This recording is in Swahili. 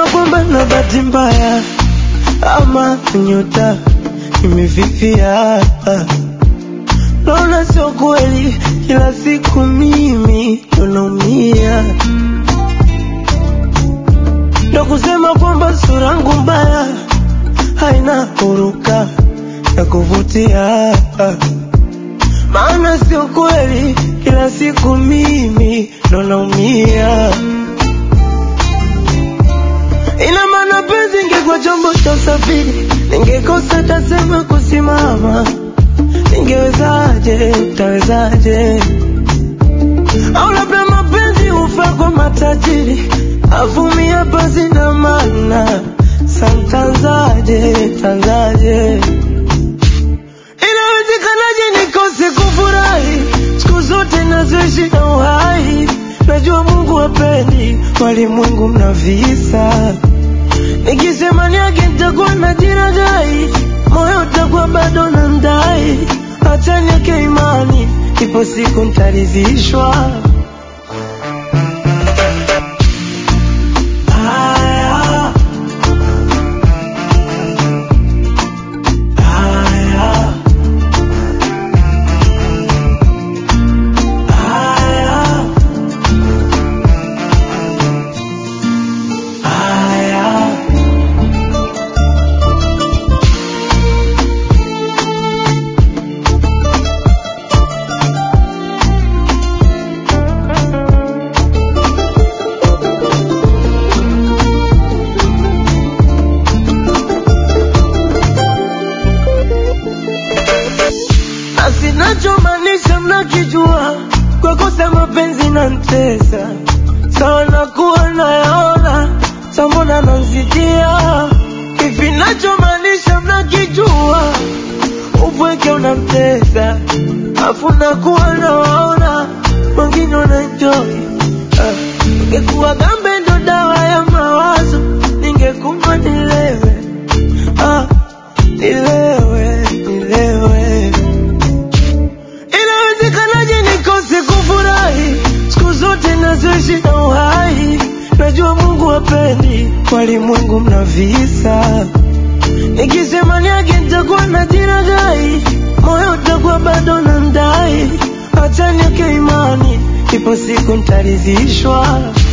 kwamba na bahati mbaya ama nyota imefifia. Naona sio kweli, kila siku mimi ndo naumia, ndo kusema kwamba sura yangu mbaya haina huruka ya kuvutia, maana sio kweli, kila siku mimi ndo naumia. Ina maana penzi ingekuwa chombo cha usafiri, ningekosa tasema kusimama. Ningewezaje, utawezaje? Au labda mapenzi hufaa kwa matajiri, avumia basi na maana santanzaje, tanzaje? Inawezekanaje nikose kufurahi siku zote nazoishi na uhai? Najua Mungu hapendi walimwengu mna visa, nikisema niage nitakuwa na jiragai, moyo utakuwa bado na ndai. Acha niweke imani, ipo siku nitaridhishwa. Haya, haya, haya, haya. na sinachomaanisha mnakijua, kwa kosa mapenzi na mtesa sawa, nakuwa nayaona sambona nanzidia hivi, nachomaanisha mnakijua, upweke unamtesa afu nakuwa nawaona wengine wanaenjoy. Ah, Ningekuwa gambe ndo dawa ya mawazo, ningekunywa nilewe, ah, nilewe, nilewe Inawezekanaje nikose kufurahi siku zote nazoishi na uhai? Najua Mungu hapendi walimwengu mna visa, nikisema niage nitakuwa na jiragai, moyo utakuwa bado na ndai. Acha niweke imani, ipo siku nitaridhishwa.